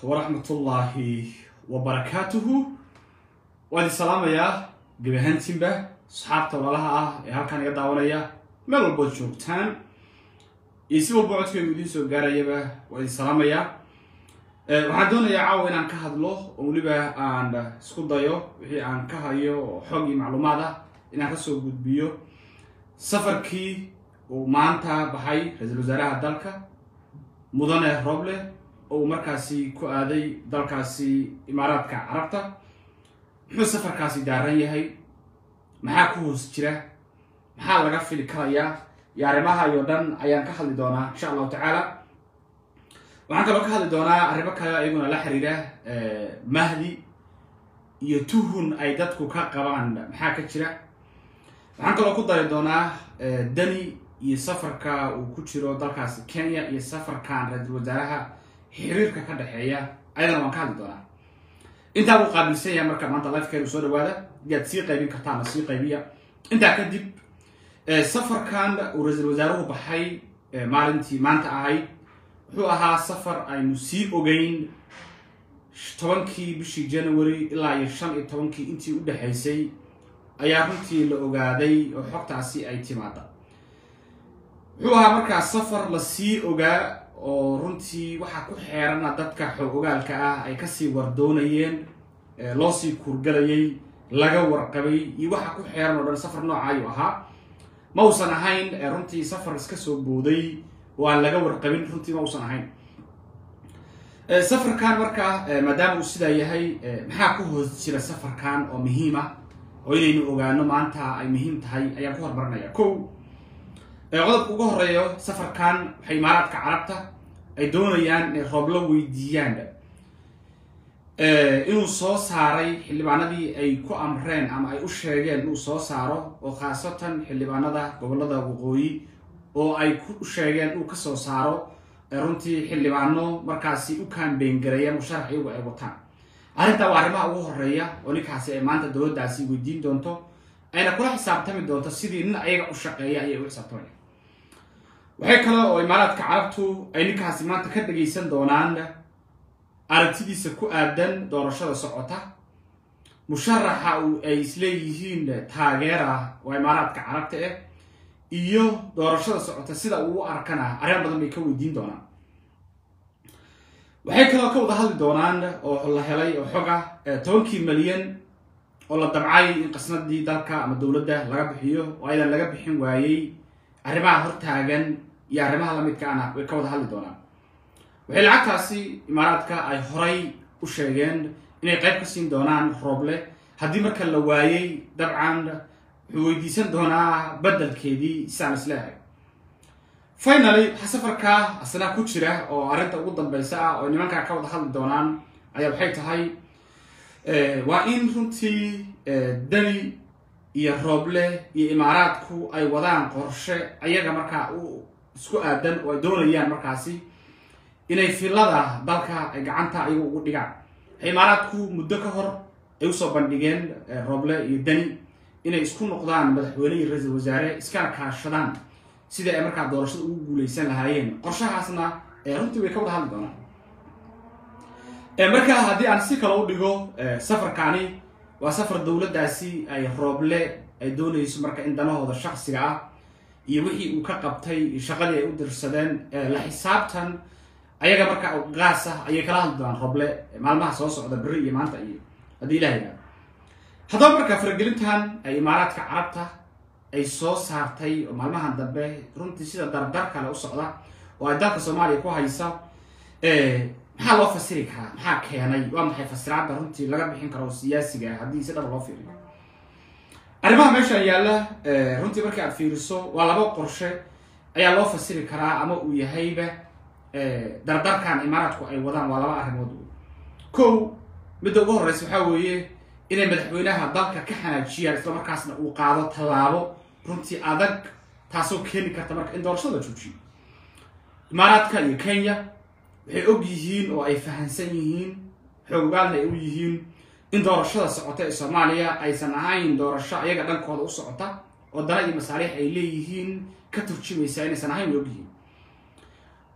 waraxmatullaahi wabarakaatuhu waan idin salaamayaa gebi ahaantiinba asxaabta walaalaha ah ee halkaan iga daawanaya meel walbood joogtaan iyo si walba codkaygu idiin soo gaarayaba waan idin salaamayaa waxaan doonayaa caawa inaan ka hadlo oo weliba aan isku dayo wixii aan ka hayo oo xog iyo macluumaad ah inaan kasoo gudbiyo safarkii uu maanta baxay ra-iisul wasaaraha dalka mudane roble oo uu markaasi ku aaday dalkaasi imaaraadka carabta muxuu safarkaasi daaran yahay maxaa ku hoos jira maxaa laga fili karayaa iyo arrimaha iyo dhan ayaan ka hadli doonaa insha allahu tacaala waxaan kaloo ka hadli doonaa arrimo kale iyaguna la xiriira mahdi iyo tuhun ay dadku ka qabaan maxaa ka jira waxaan kaloo ku dari doonaa dani iyo safarka uu ku jiro dalkaasi kenya iyo safarkan ra-iisul wasaaraha xiriirka ka dhexeeya ayadana waan ka hadli doonaa intaa buu qaabilsan yahay marka maanta lifekeenu soo dhawaada yaad sii qaybin kartaana sii qaybiya intaa kadib safarkan uu ra-iisul wasaaruhu baxay maalintii maanta ahayd wuxuu ahaa safar aynu sii ogeyn tobankii bishii january ilaa iyo shan iyo tobankii intii u dhexaysay ayaa runtii la ogaaday oo xogtaasi ay timaada wuxuu ahaa markaa safar la sii ogaa oo runtii waxaa ku xeerana dadka xoog ogaalka ah ay kasii wardoonayeen loo sii kurgalayay laga warqabay iyo waxa ku xeeran oo dhan safar nooca ayuu ahaa ma uusan ahayn runtii safar iska soo booday oo aan laga warqabin runtii ma uusan ahayn safarkan markaa maadaama uu sidaa yahay maxaa ku hoos jira safarkan oo muhiim ah oo inaynu ogaano maanta ay muhiim tahay ayaan ku hormarinaya ko qodobka uga horeeyo safarkan waxay imaaraadka carabta ay doonayaan inay rooblo weydiiyaan inuu soo saaray xildhibaanadii ay ku amreen ama ay u sheegeen inuu soo saaro oo khaasatan xildhibaanada gobolada waqooyi oo ay ku sheegeen inuu kasoo saaro runtii xildhibaano markaasi u kaambeyn gareeya musharax iyagu ay wataan arrintaa waa arrimaha ugu horeeya oo ninkaasi ay maanta dowladdaasi weydiin doonto ayna kula xisaabtami doonto sidii nin ayaga u shaqeeya ayay u xisaabtamaya waxay kale oo imaaraadka carabtu ay ninkaasi maanta ka dhagaysan doonaan aragtidiisa ku aadan doorashada socota musharaxa ay isleeyihiin taageera waa imaaraadka carabta ah iyo doorashada socota sida uu u arkana arrin badan bay ka weydiin doonaan waxay kaloo ka wada hadli doonaan oo la helay oo xoga tobankii malyan oo la dabcay in qasnadii dalka ama dowladda laga bixiyo oo aydan laga bixin waayey arrimaha hortaagan iyo arrimaha lamidkaana way ka wada hadli doonaan waxay lacagtaasi imaaraadka ay horay u sheegeen inay qayb ka siin doonaan rooble haddii marka la waayey dabcan wuxuu weydiisan doonaa beddelkeedii isaan isleehay finaly waxaa safarkaa asna ku jira oo arrinta ugu dambeysa ah oo nimankaa ka wada hadli doonaan ayaa waxay tahay waa in runtii dani iyo rooble iyo imaaraadku ay wadaan qorshe ayaga markaa u isku aadan oo ay doonayaan markaasi inay filada dalka ay gacanta ayagu ugu dhigaan waxay imaaraadku muddo ka hor ay usoo bandhigeen rooble iyo dani inay isku noqdaan madaxweyne iyo ra-iisul wasaare iskana kaashadaan sidii ay markaa doorashada ugu guuleysan lahaayeen qorshahaasna runtii way ka wada hadli doonaan markaa haddii aan si kale u dhigo safarkaani waa safar dowladdaasi ay rooble ay doonayso marka in danahooda shaksiga ah iyo wixii uu ka qabtay shaqadii ay u dirsadeen la xisaabtan ayaga markaa gaas ah ayay kala hadli doonaan rooble maalmaha soo socda beri iyo maanta iyo haddii ilaha yaa haddaba markaa faragelintan ay imaaraadka carabta ay soo saartay oo maalmahan dambe runtii sida dardar kale u socda oo ay dalka soomaaliya ku haysa maxaa loo fasiri karaa maxaa keenay waa maxay fasiraadda runtii laga bixin karo siyaasiga ah haddii si dhaba loo fiiriyo arrimaha meesha yaalla runtii markii aad fiiriso waa laba qorshe ayaa loo fasiri karaa ama uu yahayba dardarkan imaaraadku ay wadaan waa laba arrimood kow midda ugu horreysa waxaa weeye inay madaxweynaha dalka ka xanaajiyaan isla markaasna uu qaado tallaabo runtii adag taasoo keeni karta marka in doorashada la joojiyo imaaraadka iyo kenya waxay og yihiin oo ay fahansan yihiin xoogaalna ay u yihiin in doorashada socota ee soomaaliya aysan ahayn doorasho ayaga dhankooda u socota oo dana iyo masaaliix ay leeyihiin ka turjumaysa inaysan ahayn way og yihiin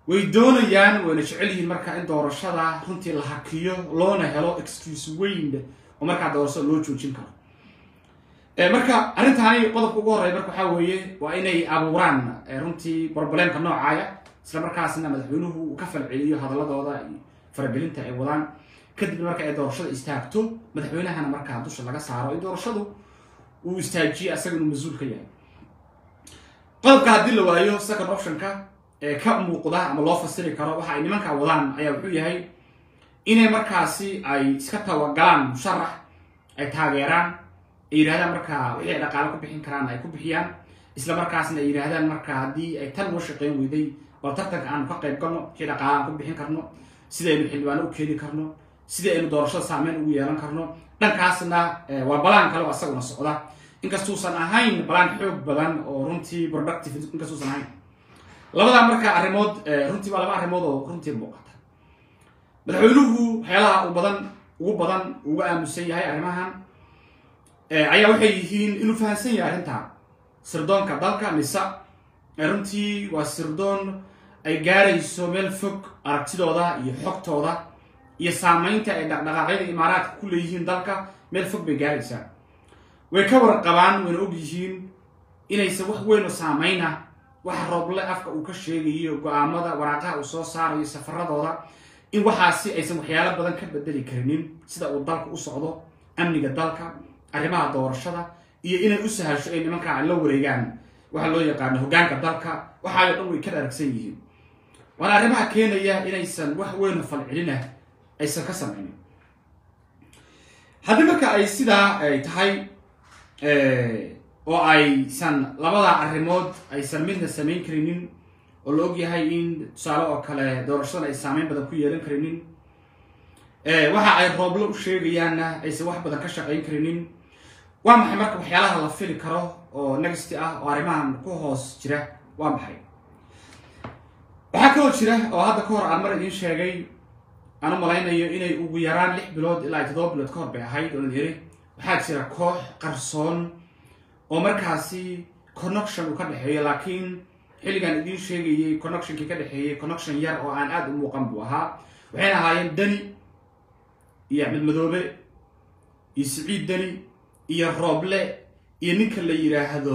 way doonayaan wayna jecel yihiin marka in doorashada runtii la hakiyo loona helo excuse weyn oo markaa doorashada loo joojin karo marka arrintaani qodobka ugu horreya marka waxaa weeye waa inay abuuraan runtii broblemka noocaaya isla markaasna madaxweynuhu uu ka falceliyo hadaladooda iyo faragelinta ay wadaan kadibna marka ay doorashada istaagto madaxweynahana markaa dusha laga saaro in doorashadu uu istaajiyo asaga inuu mas-uul ka yahay qodobka haddii la waayo second optionka ee ka muuqda ama loo fasiri karo waxa ay nimankaa wadaan ayaa wuxuu yahay inay markaasi ay iska tawagalaan musharax ay taageeraan ay yidhahdaan markaa wixii ay dhaqaale ku bixin karaan ay ku bixiyaan isla markaasna ay yidhahdaan marka haddii ay tan noo shaqeyn weyday bal tartanka aanu ka qayb galno wixii dhaqaale aan ku bixin karno sida aynu xildhibaano u keeni karno sidii aynu doorashada saameyn ugu yeelan karno dhankaasna waa balaan kale oo asaguna socda inkastuusan ahayn balaan xoog badan oo runtii productive inkastuusan ahayn labadaa marka arrimood runtii waa laba arrimood oo runtii muuqata madaxweynuhu waxyaalaha u badan ugu badan uga aamusan yahay arrimahan ayaa waxay yihiin inuu fahamsan yahay arrintan sirdoonka dalka nisa runtii waa sirdoon ay gaarayso meel fog aragtidooda iyo xogtooda iyo saamaynta ay dhaqdhaqaaqyada imaaraadka ku leeyihiin dalka meel fog bay gaaraysaa way ka warqabaan wayna og yihiin inaysan wax weyn oo saamayna waxa rooble afka uu ka sheegayo go-aamada waraaqaha uu soo saarayo safaradooda in waxaasi aysan waxyaalo badan ka bedeli karinin sida uu dalka u socdo amniga dalka arrimaha doorashada iyo inay u sahasho ay nimankaa la wareegaan waxa loo yaqaano hoggaanka dalka waxaayo dhan way ka dharagsan yihiin waana arrimaha keenaya inaysan wax weyn falcelina aysan ka samaynin haddii marka ay sidaa ay tahay oo aysan labada arrimood aysan midna samayn karinin oo la og yahay in tusaale oo kale doorashadan ay saameyn badan ku yeelan karinin waxa ay rooblo u sheegayaanna aysan wax badan ka shaqayn karinin waa maxay marka waxyaalaha la fili karo oo next ah oo arrimahan ku hoos jira waa maxay waxaa kaloo jira oo hadda ka hor aan mar idiin sheegay aan u malaynayo inay ugu yaraan lix bilood ilaa toddoba bilood ka hor bay ahayd oo la yiri waxaa jira koox qarsoon oo markaasi connection uu ka dhexeeyo laakiin xilligan idiin sheegayay connectionkii ka dhexeeyey connection yar oo aan aada u muuqan buu ahaa waxayna ahaayeen dani iyo axmed madoobe iyo siciid dani iyo rooble iyo ninka la yidhaahdo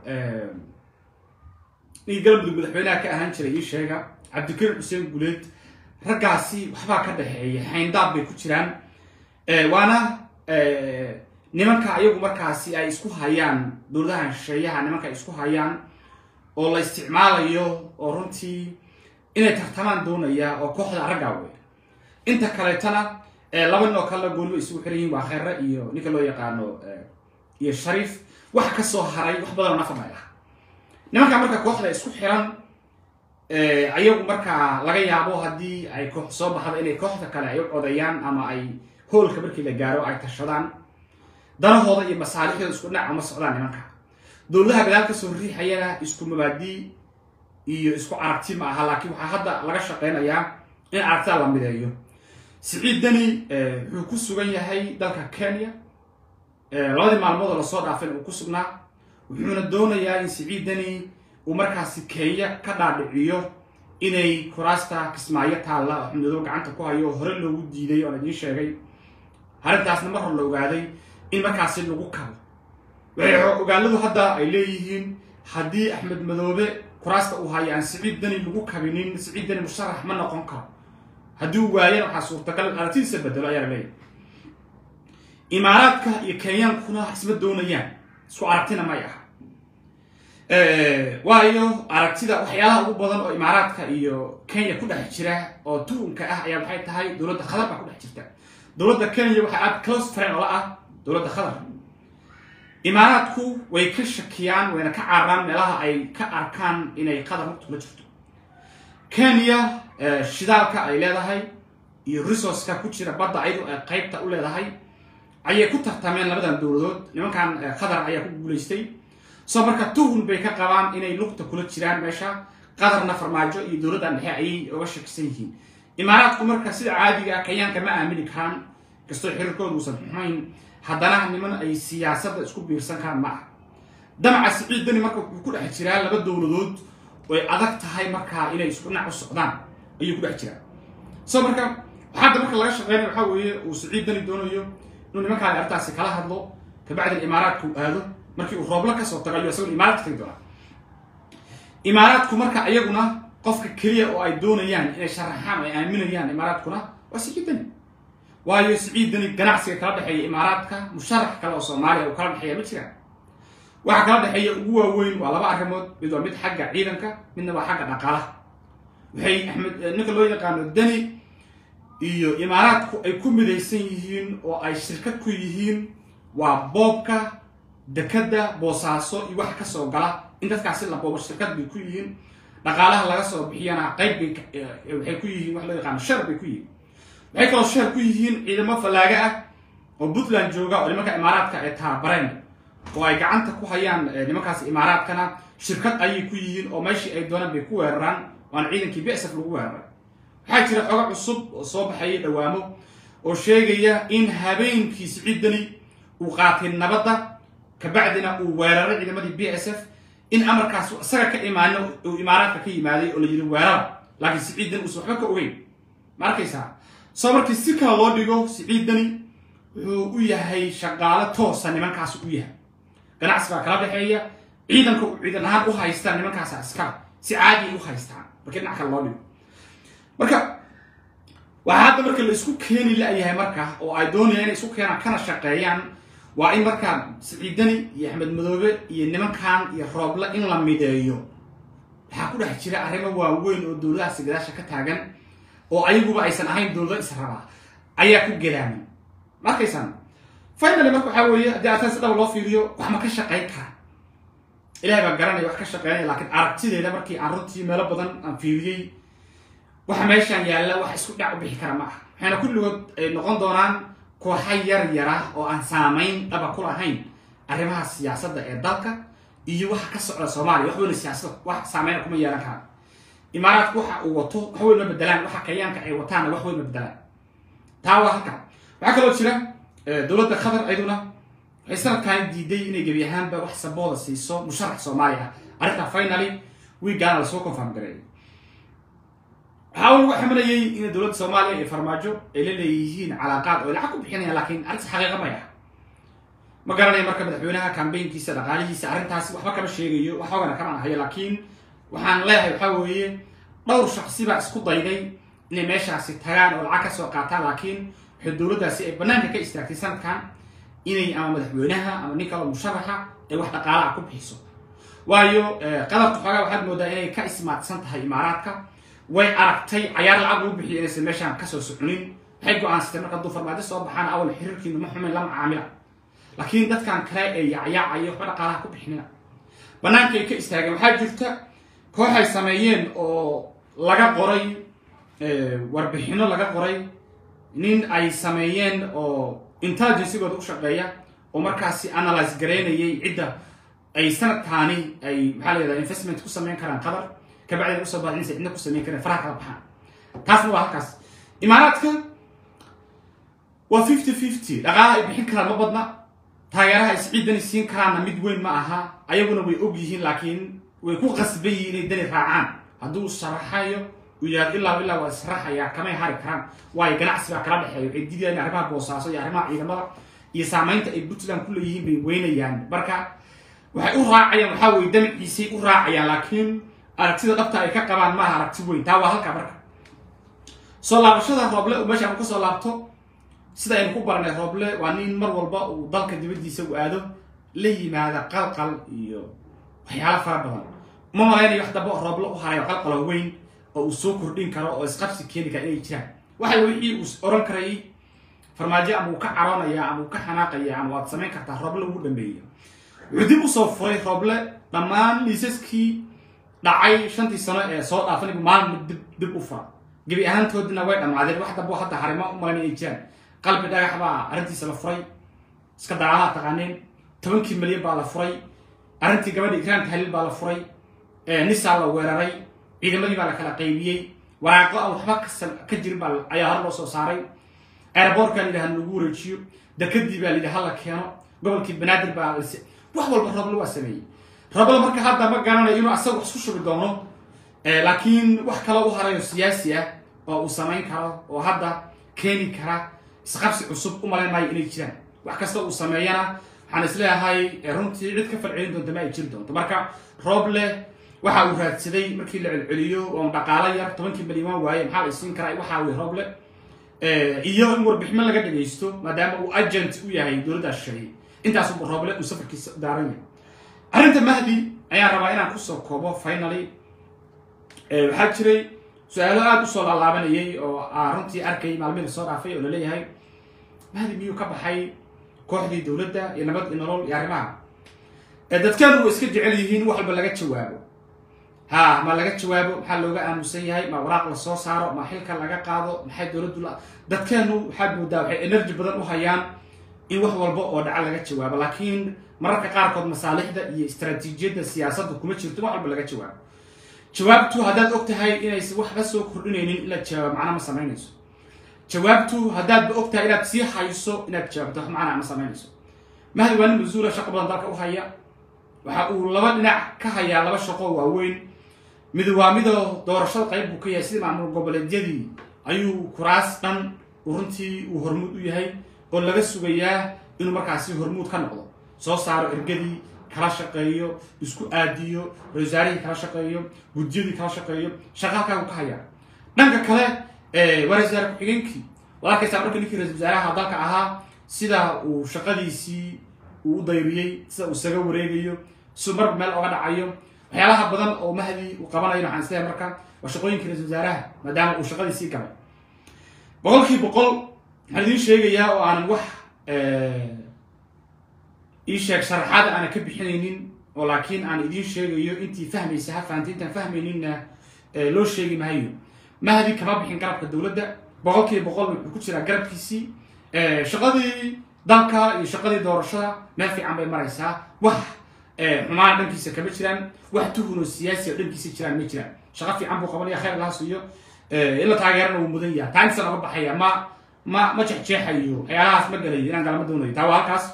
ninkii galmudug madaxweynaha ka ahaan jiray ii sheega cabdikariim xuseen guleed raggaasi waxbaa ka dhexeeya xayndaab bay ku jiraan waana nimanka ayagu markaasi ay isku hayaan dowladaha shisheeyaha nimanka ay isku hayaan oo la isticmaalayo oo runtii inay tartamaan doonaya oo kooxda raggaa wey inta kaleetana laba nin oo kalena gooniba isugu xiran yihin waa kheere iyo ninka loo yaqaano iyo shariif wax ka soo haray wax badanoo nafar ay ah nimanka marka kooxda isku xiran ayagu markaa laga yaabo haddii ay koox soo baxda inay kooxda kale ay u codeeyaan ama ay hoolka markii la gaaro ay tashadaan danahooda iyo masaalixdooda isku dhinac uma socdaan nimanka dowladaha gadaal kasoo riixayana isku mabaadi iyo isku aragti ma aha laakiin waxaa hadda laga shaqeynayaa in aragtida la mideeyo siciid dani wuxuu ku sugan yahay dalka kenya labadii maalmood oo lasoo dhaafin uu ku sugnaa wuxuuna doonayaa in siciid dani uu markaasi kenya ka dhaadhiciyo inay kuraasta kismaayo taalla oo xumdado gacanta ku hayo oo hore loogu diiday oon idiin sheegay arrintaasna mar hor la ogaaday in markaasi lagu kabo waxay ogaaladu hadda ay leeyihiin haddii axmed madoobe kuraasta uu hayo aan siciid dani lagu kabinin siciid dani musharax ma noqon karo haddii uu waayana waxaa suurtagal aragtidiisa bedelo ayaa la leeyahay imaaraadka iyo kenyaankuna isma doonayaan isku aragtina may aha waayo aragtida waxyaalaha ugu badan oo imaaraadka iyo kenya ku dhex jira oo tuhunka ah ayaa waxay tahay dowladda khadar baa ku dhex jirta dowladda kenya waxaa aad close friend ola ah dowladda khadar imaaraadku way ka shakiyaan wayna ka cararaan meelaha ay ka arkaan inay qadar mugta kula jirto kenya shidaalka ay leedahay iyo resourceka ku jira badda ayadu ay qaybta u leedahay ayay ku tartameen labadan dowladood nimankan qatar ayaa ku guulaystay soo marka tuhun bay ka qabaan inay lugta kula jiraan meesha qatarna farmaajo iyo dowladdan dhexe ayay uga shakisan yihiin imaaraadku marka sida caadiga kenyaanka ma aamini karaan kastoo xiriirkooda uusan xumayn haddana niman ay siyaasadda isku biirsan karaan ma aha damaca siciid dani marka wuxuu ku dhex jiraa laba dowladood oy adag tahay markaa inay isku dhinac u socdaan ayuu ku dhex jiraa so marka hadda marka laga shaqeynaya waxaa weeye uu siciid dani doonayo inuu nimankaan arrintaasi kala hadlo kabacdin imaaraadka uu aado markii uu roobla kasoo tago ayuu isaguna imaaraadka tagi doonaa imaaraadku marka iyaguna qofka keliya oo ay doonayaan inay sharaxaan oo ay aaminayaan imaaraadkuna waa siciid dani waayo siciid dani ganacsiga kala dhexeeya imaaraadka musharax kale oo soomaaliya uu kala dhexeeya ma jiraan waxa kala dhexeeya ugu waaweyn waa laba arrimood mid waa mid xagga ciidanka midna waa xagga dhaqaalaha waxay axmed ninka loo yaqaano dani iyo imaaraadku ay ku midaysan yihiin oo ay shirkad ku yihiin waa boobka dekadda boosaaso iyo wax kasoo gala in dadkaasi la boobo shirkad bay ku yihiin dhaqaalaha laga soo bixiyana qayb bay waxay ku yihiin wax loo yaqaano shar bay ku yihiin waxay kaloo shar ku yihiin ciidamo fallaaga ah oo puntland jooga oo nimanka imaaraadka ay taabareen oo ay gacanta ku hayaan nimankaas imaaraadkana shirkad ayay ku yihiin oo meeshii ay doonaan bay ku weeraraan waana ciidankii bsf lagu weeraray waxaa jira xogo cusub oo soo baxaya dhawaamo oo sheegaya in habeenkii siciidani uu qaatay nabadda kabacdina uu weeraray ciidamadii b s f in amarkaas isaga ka imaano uu imaaraadka ka yimaaday oo la yidhi weerara laakiin siciiddani uusan waxba ka ogeyn ma arkaysaa soo markii si kale loo dhigo siciiddani wuxuu u yahay shaqaalo toosa nimankaas u yahay ganacsi baa kala dhexeeya ciidanka uu ciidan ahaan u haystaan nimankaasa iskala si caadi ay u haystaan markii dhinac kale loo dhigo marka waxaa hadda marka la isku keeni la-yahay marka oo ay doonayaan inay isku keenaan kana shaqeeyaan waa in markaa siciidani iyo axmed madoobe iyo nimankan iyo rooble in la mideeyo waxaa ku dhex jira arrimo waaweyn oo dowladahaasi gadaasha ka taagan oo ayaguba aysan ahayn dowlado israbaa ayaa ku gadaamay ma arkaysaan finally marka waxaa weeye haddii ataan si dhaba loo fiiriyo wax ma ka shaqayn kara ilahay baa garanaya wax ka shaqeynaya laakiin aragtideeda markii aan runtii meelo badan aan fiiriyey waxa meeshaan yaalla wax isku dhac u bixi kara ma aha waxayna kulligood ay noqon doonaan kooxa yar yara oo aan saamayn dhaba ku lahayn arrimaha siyaasadda ee dalka iyo waxa ka socda soomaaliya wax weyna siyaasada wax saameyna kuma yeelan karaan imaaraadku waxa uu wato wax weyn ma bedelaan waxa kayaanka ay wataana wax weyn ma bedelaan taa waa halka waxaa kaloo jira dowladda qatar iyaduna waxay sanadkan diiday inay gebi ahaanba wax sabooda siiso musharax soomaali ah arrintaa finally wiigaana lasoo confirm gareeyay waxaa lagu xamalayay in dowladda soomaaliya iyo farmaajo ay la leeyihiin calaaqaad oo lacag ku bixinayaan laakiin arrintaas xaqiiqa may ah ma garanaya marka madaxweynaha kambeynkiisa dhaqaalihiisa arrintaas waxba kama sheegayo wax ogana kama ahayo laakiin waxaan leeyahay waxaa weeye dhowr shaksi baa isku dayday inay meeshaasi tagaan oo lacag ka soo qaataan laakiin waxay dowladdaasi ay banaanka ka istaagtay sanadkan inay ama madaxweynaha ama nin kaloo musharaxa ay wax dhaqaalaha ku bixiso waayo qadarka xoogaa waxaad moodaa inay ka ismaadsan tahay imaaraadka way aragtay cayaar lacag lagu bixiyo inaysan meeshaan kasoo soconin waxay go-aansatay marka hadduu farmaajo soo baxaan awal xiriirkiinu ma xumin lama caamila laakiin dadkan kale ee yacyaacayo waxba dhaqaalaha ku bixinina banaanka ay ka istaageen waxaa jirta koox ay sameeyeen oo laga qoray warbixino laga qoray nin ay sameeyeen oo intelligencegooda u shaqeeya oo markaasi analyse garaynayay cidda ay sanadkaani ay maxaa la yihahda investment ku sameyn karaan qatar kabacdina usoo baad inaysa cidna ku sameyn kareen faraha kala baxaan taasna waa halkaas imaaraadka waa fifty fifty dhaqaalaha ay bixin karaan ma badna taageeraha ay siciidani siin karaanna mid weyn ma aha ayaguna way og yihiin laakiin way ku qasban yihiin inay dani raacaan hadduu sharaxayo uu yihahdo ilaa ilaa waa israxayaa kamay hari karaan waayo ganacsi baa kala dhexeeya waxay diidayaan arrimaha boosaaso iyo arrimaha ciidamada iyo saamaynta ay puntland ku leeyihiin bay weynayaan marka waxay u raacayaan waxaa weye damaciisay u raacayaan laakiin aragtida dhabta ay ka qabaan maaha aragti weyn taa waa halka marka soo laabashada rooble uu meeshaan kasoo laabto sida aynu ku baranay rooble waa nin mar walba uu dalka dibaddiisa u aado la yimaada qalqal iyo waxyaalo fara badan uma malaynayo wax damba rooble u harayo qalqalo weyn oo uu soo kordhin karo oo isqabsi keeni kara inay jiraan waxa wixii uu oran karayay farmaajo ama uu ka caroonaya ama uu ka xanaaqaya ama waad samayn kartaa rooble ugu dhameeya wuxuu dib usoo furay rooble dhammaan liisaskii dhacay shantii sano ee soo dhaafanibu maalin dib dib u fura gebi ahaantoodina way dhammaadeen wax damba hadda harimo u malayn inay jiraan qalbi dhagax baa arrintiisa la furay iska dagaalaha taqaaneen tobankii milyan baa la furay arrintii gabadha ikraan tahliil baa la furay nisaa la weeraray ciidamadii baa la kala qaybiyey waraaqo aan waxba ka jirin baa ayaa hore loo soo saaray airboortka la yidhaha lagu wareejiyo dekadii baa la yidhaha hala keeno gobolkii banaadir baa wax walba roble waa sameeyey roble marka hadda ma garanayo inuu asaga wax isku shubi doono laakiin wax kale u harayo siyaasi ah oo uu samayn karo oo hadda keeni kara isqabsi cusub u malayn maayo inay jiraan wax kasta uu sameeyana waxaan isleeyahay runtii cid ka falcelin doonta ma ay jiri doonto marka rooble waxa uu raadsaday markii la celceliyo oo dhaqaalo yar tobankii milyan waaye maxaa la isiin karaa waxa wey rooble iyo in warbiximo laga dhagaysto maadaama uu agent u yahay dowladda shisheeye intaasuba rooble uu safarkiisa daaran yahay arrinta mahdi ayaan rabaa inaan kusoo koobo finaly waxaa jiray su-aalo aada usoo laalaabanayay oo runtii arkay maalmihii soo dhaafay oo laleeyahay mahdi miyuu ka baxay kooxdii dowladda iyo nabad iyo nolol iyo arrimaha dadkeenu way iska jecel yihiin in wax walba laga jawaabo ha ma laga jawaabo maxaa looga aamusan yahay ma waraaq la soo saaro ma xilka laga qaado maxay dowladdu la dadkeenu waxaad moodaa waxay energy badan u hayaan in wax walba oo dhaca laga jawaabo laakiin mararka qaarkood masaalixda iyo istaraatiijiyadda siyaasadda kuma jirto wax walba laga jawaabo jawaabtu haddaad og tahay inaysan waxba soo kordhinaynin in la jawaabo macna ma samaynayso jawaabtu haddaadba og tahay inaad sii hayso inaad jawaabto wax macnaa ma samaynayso mahdi waa nin mas-uula shaqo badan dalka u haya waxa uu laba dhinac ka hayaa laba shaqo waaweyn mid waa midoo doorashada qayb buu ka yahay sidii maamul goboleedyadii ayuu kuraas dhan runtii uu hormuud u yahay oo laga sugayaa inuu markaasi hormuud ka noqdo soo saaro ergadii kala shaqeeyo isku aadiyo ra-isul wasaarihii kala shaqeeyo guddiyadii kala shaqeeyo shaqa halkaa uu ka hayaa dhanka kale waa ra-isul wasaare ku-xigeenkii waad arkaysaa marka ninkii ra-isul wasaaraha dalka ahaa sida uu shaqadiisii uu u dayriyey sida uu isaga wareegayo si marba meel oga dhacayo waxyaalaha badan oo mahdi uu qabanayo waxaan isleeyahay marka waa shaqooyinkii ra-isul wasaaraha maadaama uu shaqadiisii galay boqolkii boqol waxaan idiin sheegayaa oo aanan wax ii sheeg sharaxaada aanan ka bixinaynin oo laakiin aan idiin sheegayo intii fahmaysa ha fahanti intaan fahmayninna loo sheegi maayo mahdi kama bixin garabka dowladda boqolkiiba boqol wuxuu ku jiraa garabkiisii shaqadii dalka iyo shaqadii doorashada meel fiican bay maraysaa wax xumaan dhankiisa kama jiraan wax tuhunoo siyaasi oo dhankiisa jiraan ma jiraan shaqo fiican buu qabanaya khayr laha siiyo in la taageerana wuu mudan yaha taa intasan oga baxaya ma ma ma jexjeexayo waxyaalahaas ma galayo inaan galama doonayo taa waa halkaas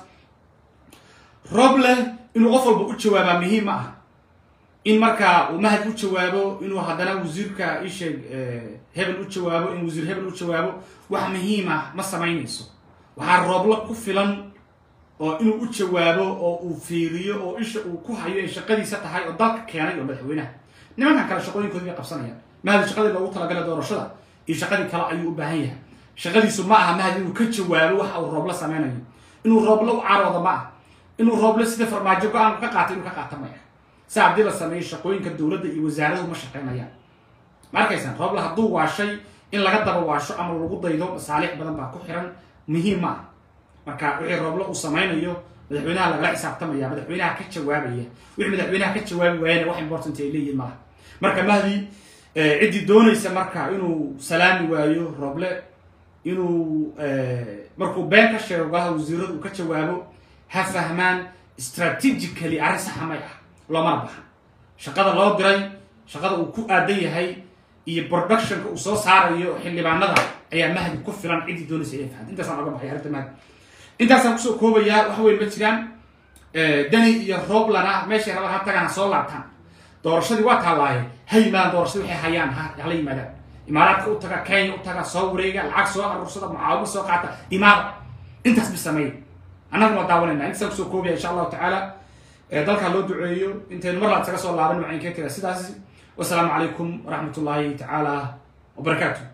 roob leh inuu qof walba u jawaabaa muhiim ma ah in marka uu mahad u jawaabo inuu haddana wasiirka isheeg hebel u jawaabo in wasiir hebel u jawaabo wax muhiim ah ma samaynayso waxaa roobla ku filan oo inuu u jawaabo oo uu fiiriyo oo isha uu ku hayo ay shaqadiisa tahay oo dalka keenay oo madaxweynaha nimankan kale shaqooyinkoodi bay qabsanayaan mahadi shaqadii loogu talagala doorashada iyo shaqadii kale ayuu u baahan yahay shaqadiisu ma aha mahadi inuu ka jawaabo waxa uu roobla sameynayo inuu roobla u caroodo ma ah inuu rooble sida farmaajo go-aan ka qaatay inuu ka qaata maya si haddii la sameeyo shaqooyinka dowladda iyo wasaaraduhu ma shaqeynayaan ma arkaysaan rooble hadduu waashay in laga daba waasho ama lagu daydo masaalix badan baa ku xiran muhiim ma ah marka wixii rooble uu samaynayo madaxweynaha lagala xisaabtamaya madaxweynaha ka jawaabaya wixii madaxweynaha ka jawaabi waayana wax important ay leeyihin malaha marka mahdi ciddii doonaysa marka inuu salaami waayo rooble inuu markuu been ka sheego golaha wasiiradu uu ka jawaabo ha fahmaan strategically arrin saxa may ah loomana baxa shaqada loo diray shaqada uu ku aadan yahay iyo productionka uu soo saarayo xildhibaanada ayaa mahdi ku filan ciddii doonaysa inay fahanto intaasaan oga baxay arrinta mahdi intaasaan kusoo koobayaa wax weyn ma jiraan dani iyo rooblana meeshay rabaan ha tagaan ha soo laabtaan doorashadii waa taallaaye ha yimaadaan doorashadii waxay hayaan ha hala yimaadaan imaaraadka u taga kenya u taga soo wareega lacag soo aruursada mucaawimo soo qaata imaada intaas bi sameeya annaga waa daawanayna intaasaan kusoo koobaya insha allahu tacaala dalkaa loo duceeyo intaynu mar laad isaga soo laaban waxaan kee tira sidaas wasalaamu calaykum waraxmat ullaahi tacaala wabarakaatu